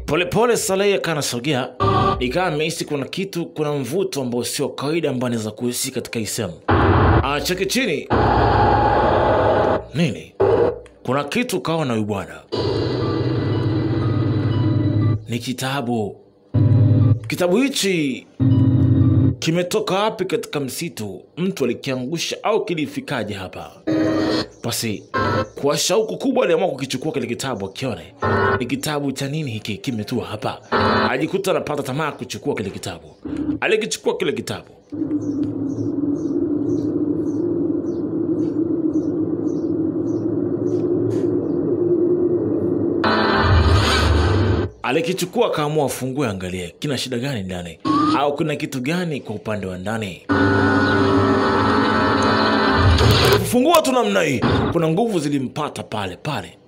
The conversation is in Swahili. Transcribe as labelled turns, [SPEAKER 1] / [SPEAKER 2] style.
[SPEAKER 1] Polepole Saleh akawa anasogea, ikawa amehisi kuna kitu, kuna mvuto ambao sio kawaida ambao anaweza kuhisi katika hii sehemu. Acheke chini. Nini? Kuna kitu kawa na huyu bwana. Ni kitabu. Kitabu hichi kimetoka wapi katika msitu? Mtu alikiangusha au kilifikaje hapa? Basi kwa shauku kubwa aliamua kukichukua kile kitabu, akione ni kitabu cha nini hiki kimetua hapa. Ajikuta anapata tamaa kuchukua kile kitabu. Alikichukua kile kitabu, alikichukua akaamua afungue, angalie kina shida gani ndani, au kuna kitu gani kwa upande wa ndani. Kufungua tu namna hii, kuna nguvu zilimpata pale pale.